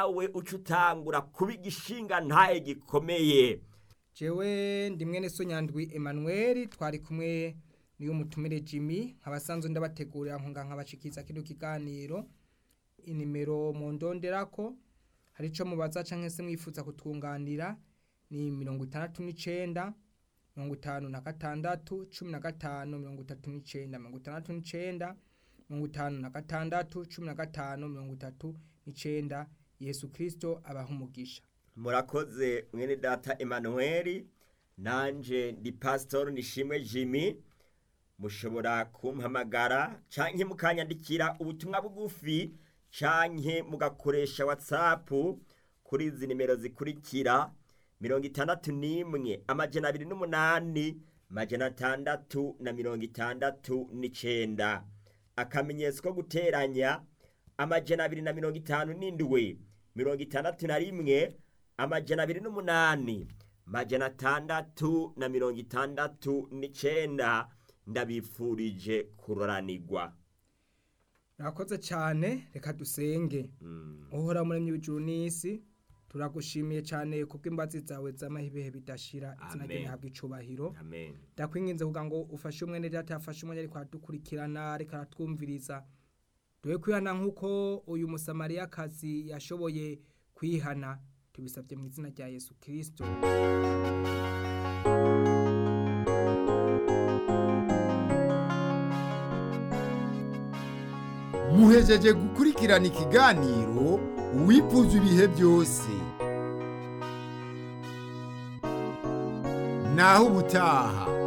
nawe uca utangura kuba igishinga ntaye gikomeye jewe ndi mwene so nyandwi Emmanuel twari kumwe niyo mutumire Jimmy nkabasanzwe ndabategurira nkunga nkabashikiza kino kiganiro inimero mu ndonderako hari ico mubaza canke se mwifuza kutwunganira ni mirongo itandatu n'icenda mirongo itanu na gatandatu cumi na gatanu mirongo itatu n'icenda mirongo itandatu n'icenda mirongo itanu na gatandatu cumi na gatanu mirongo itatu n'icenda yesu kristo abaha umugisha murakoze mwene data Emmanuel nanje ndi pastor nishimwe Jimmy mushobora kumpamagara canke mukanyandikira ubutumwa bugufi canke mugakoresha whatsapp kuri izi nimero zikurikira mirongo itandatu n'imwe amajana abiri n'umunani majana atandatu na mirongo itandatu n'icenda akamenyetso ko guteranya amajana abiri na mirongo itanu n'indwi mirongo itandatu na rimwe amajana abiri n'umunani majana atandatu na mirongo itandatu n'icenda ndabifurije kuroranirwa Murakoze cyane reka dusenge uhora muremye w'ijuru n'isi turagushimiye cyane kubw'imbazi zawe z'amahibehe bidashira izina ryawe Amen. rihabwa icubahiro amen ndakwinginze kugira ngo ufashe umwene data yafashe umwanya ariko aradukurikirana ariko aratwumviriza duhe kwihana nk'uko uyu musamariyakazi yashoboye kwihana tubisabye mu izina rya yesu kirisito muhejeje gukurikirana ikiganiro uwifuza ibihe byose naho ubutaha